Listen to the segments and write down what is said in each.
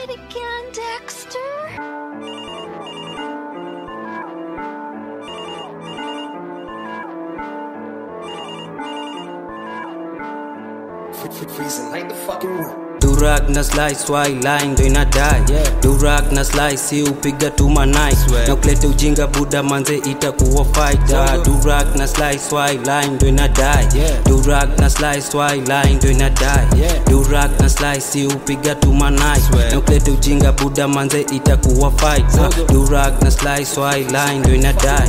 it again, Dexter. Freezing like the fucking room. Durak na slice why line ndo inadai Yeah. Durak na slice si upiga tu manai Swear. na kulete ujinga buda manze itakuwa fighter Zongo. Durak na slice why line ndo inadai Yeah. Durak na slice why line ndo inadai Yeah. Durak na slice si upiga tu manai Swear. na kulete ujinga buda manze itakuwa fighter Zongo. Durak na slice why line ndo inadai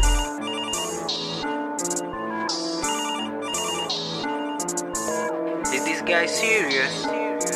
Is this guy serious?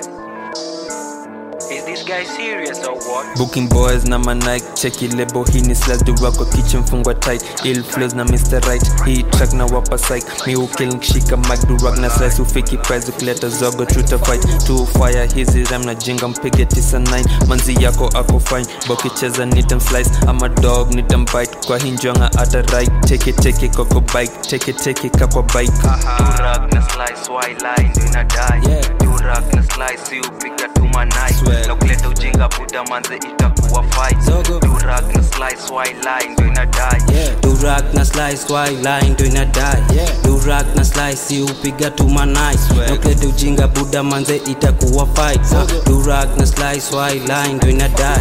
Is this guy serious or what? Booking boys na manike cheki lebo hii ni slash dura kwa kitchen fungwa tight ill flows na Mr. Right hii track na wapa psych mi ukill nikishika mic durag na slice ufiki prize ukileta zogo truta fight tu fire hizi ram na jinga mpige 99 manzi yako ako fine bokicheza nitam slice ama dog nitam bite kwa hinjwanga ata right take it take it koko bike take it take it kakwa bike Durak na slice why line ndo inadai Yeah. Durak na slice si upiga tu manai Swear. na kuleta ujinga buda manze itakuwa fight Zogo. Durak na slice why line ndo inadai Yeah. Durak na slice why line ndo inadai Yeah. Durak na slice si upiga tu manai Swag. na kuleta ujinga buda manze itakuwa fight Zogo. Durak na slice why line ndo inadai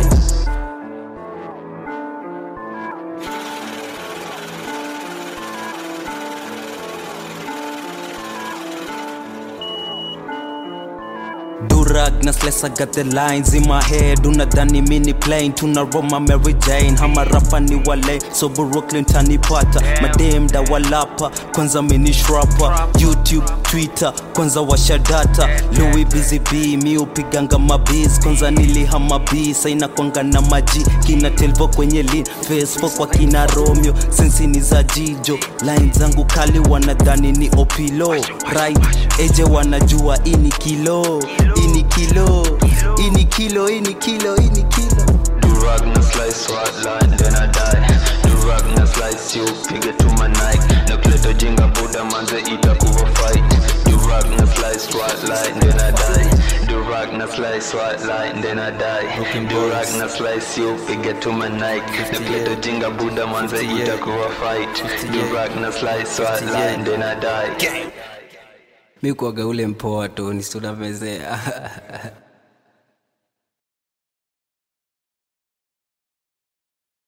Durag na slice I got the lines in my head unadhani mini plane tuna Roma Mary Jane hama rapa ni wale so Brooklyn tanipata madem da walapa kwanza mini shrapa YouTube Twitter kwanza washa data Louis Busy B mi upiganga mabiz kwanza nilihama B saina kwanga na maji kina telvo kwenye lean Facebook kwa kina Romeo sensi ni za jijo line zangu kali wanadhani ni opilo right eje wanajua ini kilo ini kilo ini kilo ini kilo ini kilo Durag na slice white line then I die Durag na slice you piga to my Nike na kuleta jinga buda manze itakuwa fight Durag na slice white line then I die Durag na slice white line then I die Durag na slice you piga to my Nike na kuleta jinga buda manze itakuwa fight Durag na slice white line then I die mi kuaga ule mpoa tu nistunamezea